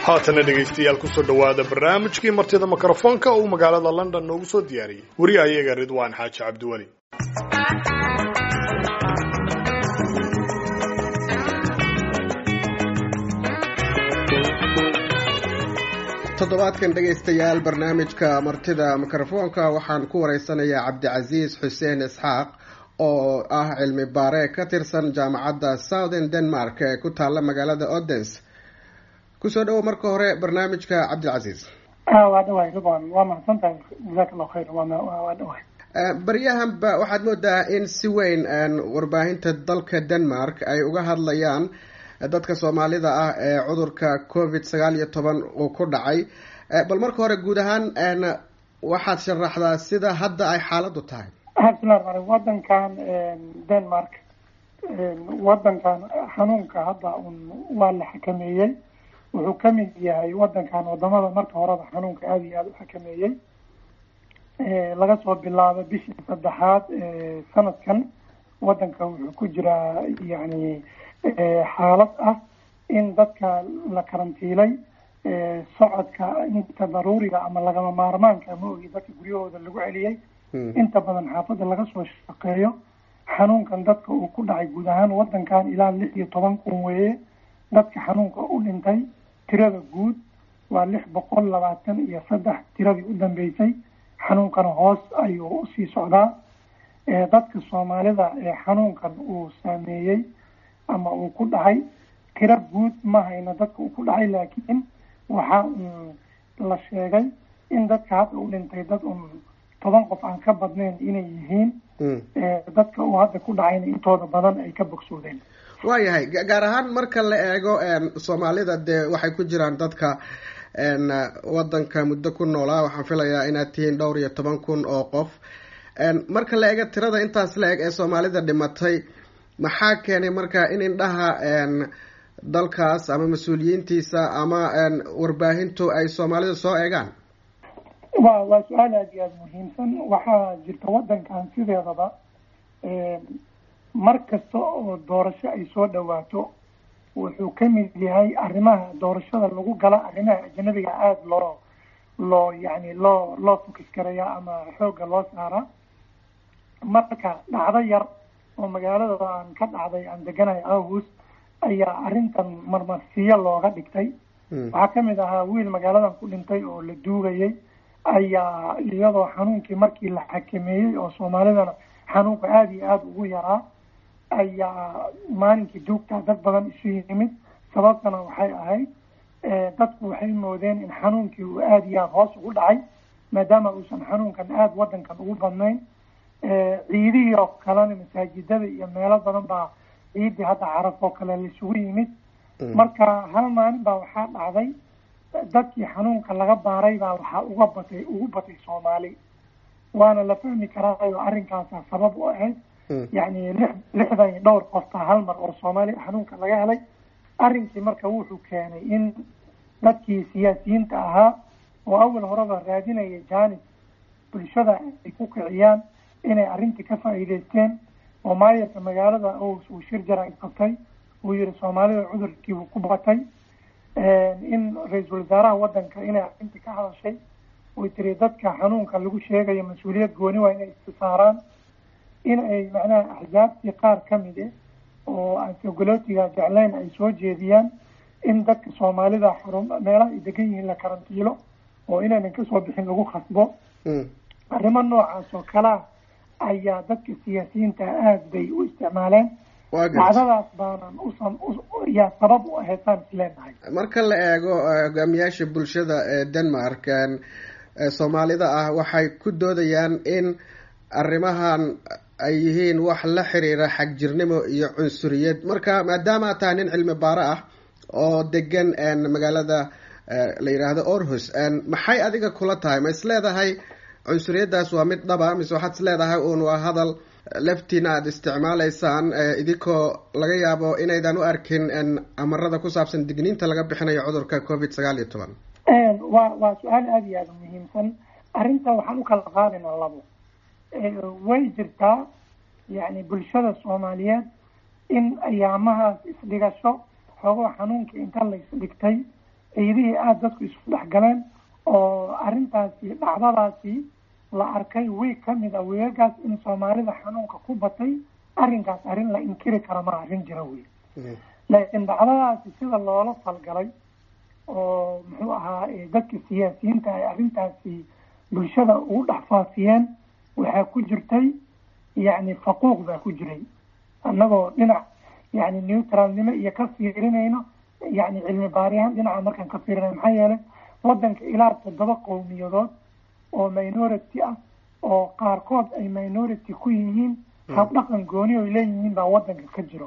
haatana dhegaystayaal kusoo dhowaada barnaamijkii martida mikrofoonka uu magaalada london noogu soo diyaariyey weriya ayaga ridwaan xaaji cabdiweli toddobaadkan dhegaystayaal barnaamijka martida mikrofoonka waxaan ku wareysanayaa cabdicasiis xuseen isxaaq oo ah cilmi baare ka tirsan jaamacadda southern denmark ee ku taalla magaalada odens kusoo dhawo marka hore barnaamijka cabdilcasiis waa dhawahay ridwan waa mahadsantahay jazaak allahu khayr waa dhawahay baryahanba waxaad moodaa in si weyn warbaahinta dalka denmark ay uga hadlayaan dadka soomaalida ah ee cudurka covid sagaal iyo toban uu ku dhacay bal marka hore guud ahaan waxaad sharaxdaa sida hadda ay xaaladdu tahay bismillahi ramaan wadankan denmark wadankan xanuunka hadda un waa la xakameeyey wuxuu kamid yahay wadankan wadamada marka horeba xanuunka aada iyo aada u xakameeyey laga soo bilaabo bishii saddexaad sanadkan wadanka wuxuu ku jiraa yani xaalad ah in dadka la karantiilay socodka inta daruuriga ama lagama maarmaanka ma ogi dadka guryahooda lagu celiyey inta badan xaafadda laga soo shaqeeyo xanuunkan dadka uu ku dhacay guud ahaan wadankan ilaa lix iyo toban kun weeye dadka xanuunka u dhintay tirada guud waa lix boqol labaatan iyo saddex tiradii u dambeysay xanuunkana hoos ayuu usii socdaa dadka soomaalida ee xanuunkan uu saameeyey ama uu ku dhacay tiro guud ma hayna dadka uu ku dhacay laakiin waxaa la sheegay in dadka hadda u dhintay dad un toban qof aan ka badnayn inay yihiin dadka uu hadda ku dhacayna intooda badan ay ka bogsoodeen waayahay gaar ahaan marka la eego soomaalida dee waxay ku jiraan dadka wadanka muddo ku noolaa waxaan filayaa inaad tihiin dhowr iyo toban kun oo qof marka la eego tirada intaas la eg ee soomaalida dhimatay maxaa keenay marka in indhaha dalkaas ama mas-uuliyiintiisa ama warbaahintu ay soomaalida soo eegaan wa waa su-aal aada iyo aada muhiimsan waxaa jirta wadankan sideedaba mar kasta oo doorasho ay soo dhawaato wuxuu kamid yahay arrimaha doorashada lagu gala arrimaha ajanabiga aada loo loo yani loo loo fokis karaya ama xoogga loo saara marka dhacdo yar oo magaalada aan ka dhacday aan deganahay august ayaa arrintan marmarsiyo looga dhigtay waxaa kamid ahaa wiil magaaladan ku dhintay oo la duugayay ayaa iyadoo xanuunkii markii la xakameeyey oo soomaalidana xanuunka aada iyo aada ugu yaraa ayaa maalinkii duugtaa dad badan isu yimid sababtana waxay ahayd dadku waxay moodeen in xanuunkii uu aada iyo aada hoos ugu dhacay maadaama uusan xanuunkan aada wadankan ugu badnayn ciidihii oo kalena masaajidada iyo meelo badan baa ciidii hadda caraf oo kale laisugu yimid marka hal maalin baa waxaa dhacday dadkii xanuunka laga baaray baa waxaa uga batay ugu batay soomaali waana la fahmi karaayo arrinkaasa sabab u ahayd yacni lix lixdan iyo dhowr qofta hal mar oo soomaali xanuunka laga helay arrinkii marka wuxuu keenay in dadkii siyaasiyiinta ahaa oo awal horeba raadinaya janis bulshada ay ku kiciyaan inay arrintii ka faa'iideysteen oo maayarka magaalada uu shir jara qabtay uu yihi soomaalida cudurkiibuu ku batay in ra-iisul wasaaraha wadanka inay arrintii ka hadashay way tiri dadka xanuunka lagu sheegayo mas-uuliyad gooni waa inay istisaaraan in ay macnaha axzaabtii qaar kamid eh oo aan sogolootiga jeclayn ay soo jeediyaan in dadka soomaalida xarun meelaha ay degan yihiin la karantiilo oo inaynan kasoo bixin lagu khasbo arrimo noocaas oo kalea ayaa dadka siyaasiyiinta aada bay u isticmaaleen dacdadaas baanan usan yaa sabab u ahaysaan isleenahay marka la eego hogaamiyaasha bulshada ee denmark soomaalida ah waxay ku doodayaan in arrimahan ay yihiin wax la xiriira xagjirnimo iyo cunsuriyad marka maadaama tahay nin cilmi baaro ah oo degan magaalada la yidhaahdo orhus maxay adiga kula tahay ma is leedahay cunsuriyaddaas waa mid dhaba mise waxaad is leedahay uun waa hadal laftiina aada isticmaalaysaan idinkoo laga yaabo inaydan u arkin amarada ku saabsan digniinta laga bixinayo cudurka covid sagaal iyo toban wa waa su-aal aada iyo aada muhiimsan arrinta waxaan u kala qaadaynaa labo way jirtaa yani bulshada soomaaliyeed in ayaamahaas isdhigasho xoogoo xanuunka inta la isdhigtay ciidihii aada dadku isu dhex galeen oo arrintaasi dhacdadaasi la arkay wiig ka mid a weegagaas in soomaalida xanuunka ku batay arrinkaas arrin la inkiri kara ma arrin jira wey laakiin dhacdadaasi sida loola falgalay oo muxuu ahaa dadka siyaasiyiinta ay arrintaasi bulshada ugu dhex faafiyeen waxaa ku jirtay yacni faquuq baa ku jiray annagoo dhinac yacni neutralnimo iyo ka fiirinayno yacni cilmi baariyahan dhinaca markaan ka fiirinay maxaa yeelay waddanka ilaa toddoba qowmiyadood oo minority ah oo qaarkood ay minority ku yihiin habdhaqan gooni oy leeyihiin baa waddanka ka jiro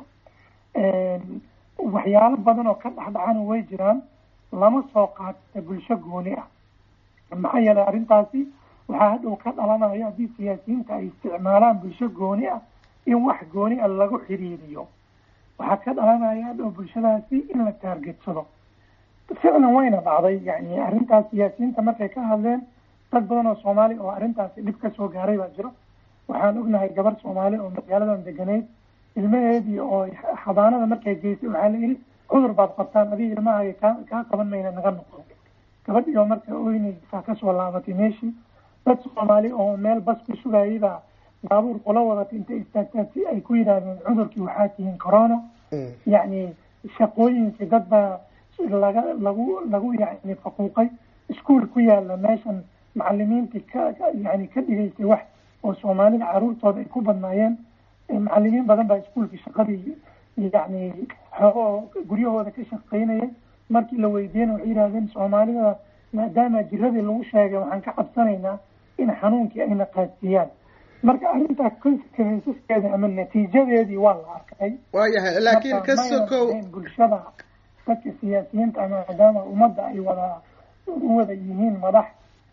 waxyaalo badan oo ka dhexdhacana way jiraan lama soo qaata bulsho gooni ah maxaa yeelay arrintaasi waxaa hadhow ka dhalanaya haddii siyaasiyiinta ay isticmaalaan bulsho gooni ah in wax gooni ah lagu xiriiriyo waxaa ka dhalanaya hadhow bulshadaasi in la taargetsado ficlan wayna dhacday yani arrintaas siyaasiyiinta markay ka hadleen dad badan oo soomaali oo arrintaasi dhib ka soo gaaray baa jiro waxaan ognahay gabar soomaali oo magaaladan deganeyd ilmaheedii oo xabaanada markay geysay waxaa la yidhi cudur baad qabtaan adiga ilmahaaga kaa kaa qaban mayna naga noqdo gabadhii oo marka oynaysaa kasoo laabatay meeshii dad soomaali oo meel bas ku sugayay baa baabuur kula wadatay intay istaagtaan si ay ku yidhaahdeen cudurkii waxaa tihiin corona yacni shaqooyinkii dad baa laga lagu lagu yani faquuqay iskuol ku yaala meeshan macalimiintii ka yani ka dhigaysay wax oo soomaalida caruurtooda ay ku badnaayeen macalimiin badan baa iskuolkii shaqadii yani xoogo guryahooda ka shaqaynayay markii la weydiiyena waxay yidhahdeen soomaalida maadaama jiradii lagu sheegay waxaan ka cabsanaynaa in xanuunkii ayna qaadsiiyaan marka arrintaa consequenceskeeda ama natiijadeedii waa la arkay waayahay laakiin ka sokow bulshada dadka siyaasiyiinta ama maadaama ummadda ay wada u wada yihiin madax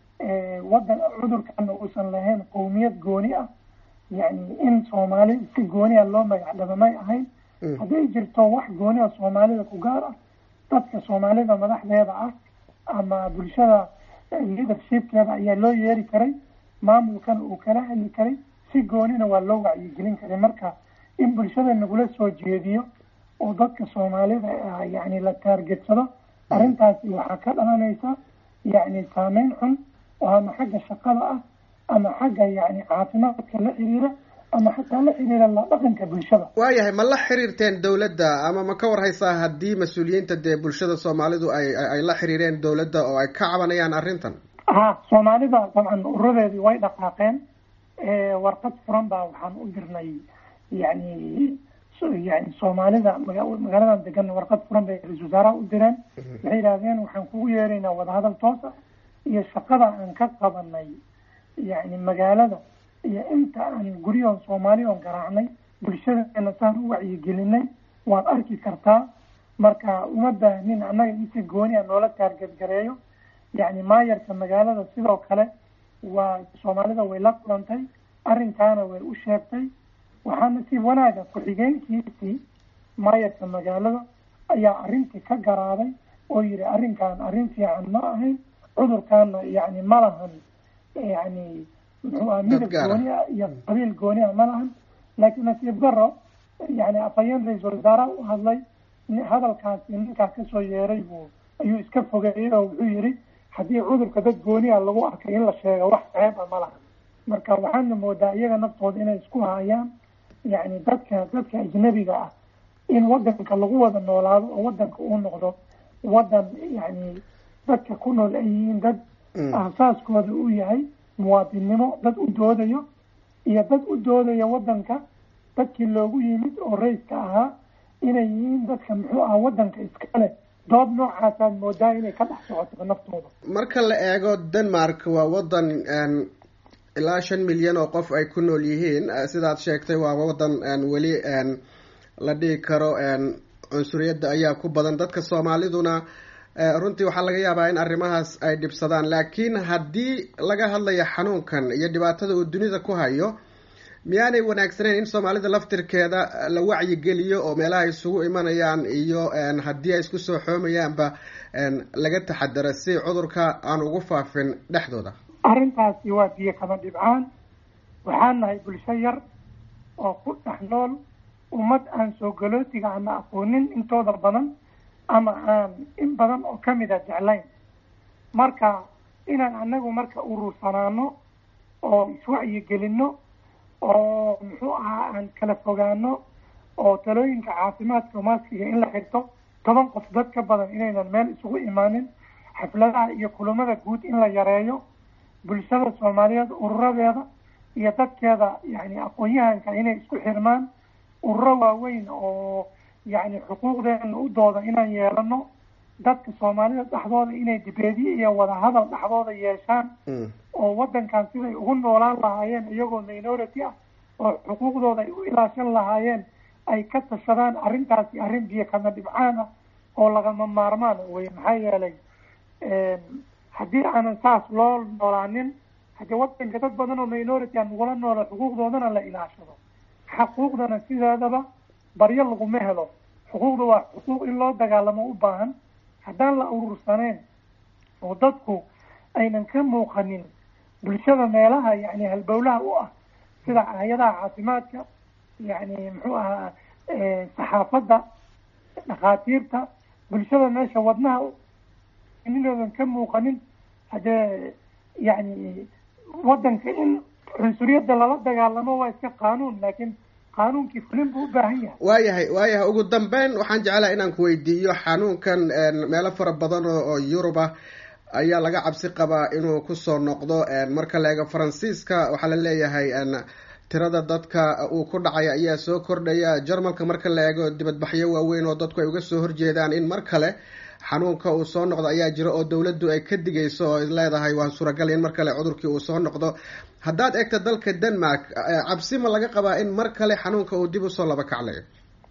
wadan cudurkana uusan lahayn qowmiyad gooni ah yani in soomaali si gooni ah loo magac dhabamay ahayn hadday jirto wax gooni ah soomaalida ku gaar ah dadka soomaalida madaxdeeda ah ama bulshada leadershipkeeda ayaa loo yeeri karay maamulkana uu kala hadli karay si goonina waa loo wacyigelin karay marka in bulshada nagula soo jeediyo oo dadka soomaalida yani la taargetsado arrintaasi waxaa ka dhalanaysa yani saameyn xun oo ama xagga shaqada ah ama xagga yani caafimaadka la xiriira ama xataa la xiriira la dhaqanka bulshada waayahay ma la xiriirteen dawladda ama ma ka warhaysaa haddii mas-uuliyiinta dee bulshada soomaalidu ay ay la xiriireen dawladda oo ay ka cabanayaan arrintan ha soomaalida dabcan uradeedii way dhaqaaqeen warqad furan baa waxaan u dirnay yani yani soomaalida magaaladan degan warqad furan bay ra-isul wasaaraha u direen waxay yidhahdeen waxaan kugu yeeraynaa wadahadal toos ah iyo shaqada aan ka qabanay yani magaalada iyo inta aan guryahoon soomaali oon garaacnay bulshadeena saan u wacyigelinay waad arki kartaa marka uma baahnin annaga in si gooni a noola taargadgareeyo yani maayarka magaalada sidoo kale waa soomaalida way la kulantay arrinkaana way u sheegtay waxaana si wanaaga ku-xigeenkiisii maayarka magaalada ayaa arrintii ka garaaday oo yihi arrinkan arrin fiican ma ahayn cudurkaana yani ma lahan yani muxuu aha midab gooni ah iyo qabiil gooni ah ma lahan laakiin nasiib daro yani afhayeen ra-iisul wasaaraha u hadlay hadalkaasi ninkaa kasoo yeeray buu ayuu iska fogeeyey oo wuxuu yihi haddii cudurka dad gooni ah lagu arkay in la sheego wax ceeba ma lahan marka waxaana moodaa iyaga naftooda inay isku haayaan yani dadka dadka ajnabiga ah in wadanka lagu wada noolaado oo wadanka uu noqdo wadan yani dadka ku nool ay yihiin dad aasaaskooda uu yahay muwaadinnimo dad u doodayo iyo dad u doodaya wadanka dadkii loogu yimid oo rayska ahaa inay yihiin dadka muxuu aha wadanka iskale dood noocaasaad moodaa inay ka dhex socoto naftooda marka la eego denmark waa wadan ilaa shan milyan oo qof ay ku nool yihiin sidaad sheegtay waa wadan weli la dhigi karo cunsuriyadda ayaa ku badan dadka soomaaliduna runtii waxaa laga yaabaa in arrimahaas ay dhibsadaan laakiin haddii laga hadlayo xanuunkan iyo dhibaatada uu dunida ku hayo miyaanay wanaagsaneyn in soomaalida laftirkeeda la wacyigeliyo oo meelaha isugu imanayaan iyo haddii ay isku soo xoomayaanba laga taxadaro si cudurka aan ugu faafin dhexdooda arrintaasi waa biyo kama dhibcaan waxaan nahay bulsho yar oo ku dhex nool ummad aan soo galootiga ama aqoonin intooda badan ama aan in badan oo kamid a jeclayn marka inaan anagu marka urursanaano oo iswacyi gelino oo muxuu ahaa aan kala fogaano oo talooyinka caafimaadka maaskiga in la xirto toban qof dad ka badan inaynan meel isugu imaanin xafladaha iyo kulamada guud in la yareeyo bulshada soomaaliyeed ururadeeda iyo dadkeeda yani aqoon-yahanka inay isku xirmaan ururo waaweyn oo yani xuquuqdeena u dooda inaan yeelano dadka soomaalida dhexdooda inay dibeedye iyo wadahadal dhexdooda yeeshaan oo wadankan siday ugu noolaan lahaayeen iyagoo minority ah oo xuquuqdooda ay u ilaashan lahaayeen ay ka tashadaan arrintaasi arrin biyo kama dhibcaan ah oo lagama maarmaan wey maxaa yeelay haddii aanan saas loo noolaanin haddii wadanka dad badan oo minority a nagula noola xuquuqdoodana la ilaashado xuquuqdana sideedaba baryo laguma helo xuquuqda waa xuquuq in loo dagaalamo u baahan haddaan la urursaneyn oo dadku aynan ka muuqanin bulshada meelaha yani halbowlaha u ah sida hay-adaha caafimaadka yani muxuu ahaa saxaafadda dhakhaatiirta bulshada meesha wadnaha inoodan ka muuqanin haddee yani wadanka in cunsuriyadda lala dagaalamo waa iska qaanuun laakiin qaanuunkii fulin buu u baahan yahay waayahay waayahay ugu dambeyn waxaan jeclaha inaan ku weydiiyo xanuunkan meelo fara badan oo yurub ah ayaa laga cabsi qabaa inuu kusoo noqdo marka la eego faransiiska waxaa la leeyahay tirada dadka uu ku dhacay ayaa soo kordhaya jarmalka marka la eego dibadbaxyo waaweyn oo dadku ay uga soo horjeedaan in mar kale xanuunka uu soo noqdo ayaa jira oo dawladdu ay ka digayso oo leedahay waa suuragal in mar kale cudurkii uu soo noqdo haddaad eegto dalka denmark cabsi ma laga qabaa in mar kale xanuunka uu dib usoo laba kaclayo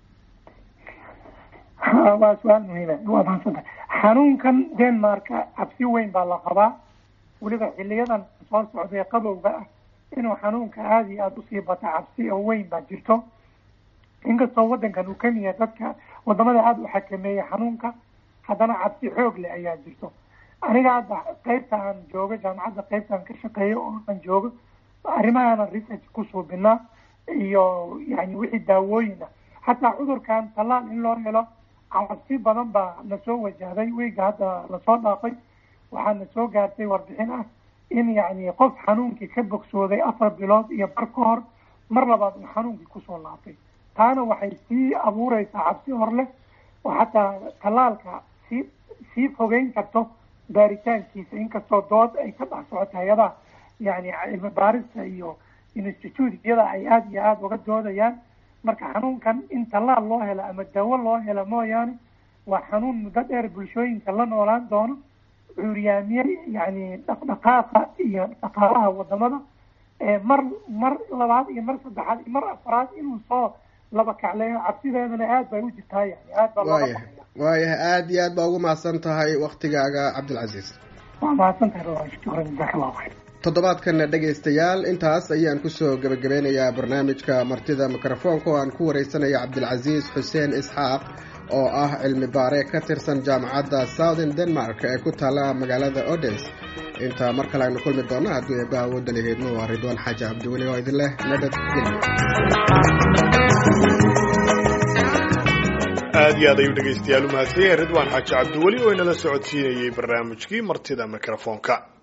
waa su-aal muhiima waa mahadsanta xanuunkan denmarka cabsi weyn baa la qabaa weliba xiliyadan soo socday qabowga ah inuu xanuunka aada iyo aada usii bato cabsi oo weyn baa jirto inkastoo wadankan uu kamid yahay dadka wadamada aada u xakameeya xanuunka haddana cabsi xoog leh ayaa jirto aniga hadda qeybta aan joogo jaamacadda qeybta aan ka shaqeeyo oo aan joogo arrimahaana research ku suubinaa iyo yani wixii daawooyina xataa cudurkan tallaal in loo helo cabsi badan baa nasoo wajahday wiiga hadda lasoo dhaafay waxaa na soo gaartay warbixin ah in yani qof xanuunkii ka bogsooday afar bilood iyo bar ka hor mar labaad uu xanuunkii kusoo laabtay taana waxay sii abuureysaa cabsi hor leh oo xataa tallaalka sii sii fogeyn karto baaritaankiisa inkastoo dood ay ka dhex socoto hay-adaha yani cilmi baarista iyo institute-yada ay aada iyo aada uga doodayaan marka xanuunkan in tallaal loo helo ama dawo loo helo mooyaane waa xanuun muddo dheer bulshooyinka la noolaan doono cuuryaamiye yani dhaqdhaqaaqa iyo dhaqaalaha wadamada mar mar labaad iyo mar saddexaad iyo mar afraad inuu soo laba kacleeyo cabsideedana aad bay u jirtaa yani aad baa looga waayahay waayahay aada iyo aad baa ugu mahadsan tahay waktigaaga cabdilcasiis waa mahadsan tahay shukran jazaak allahu khayr toddobaadkana dhegaystayaal intaas ayaan kusoo gebagabeynayaa barnaamijka martida mikrofoonka oo aan ku wareysanaya cabdilcasiis xuseen isxaaq oo ah cilmi baare ka tirsan jaamacadda southern denmark ee ku taala magaalada odes intaa mar kale aynu kulmi doona haddii eebbaha awoodda laheedno waa ridwaan xaaji cabdiweli oo idin leh nabad gelyo aad iyo aad ayuu dhegaystayaal u mahadsan yahay ridwaan xaaji cabdiweli oo inala socodsiinayey barnaamijkii martida mikrofoonka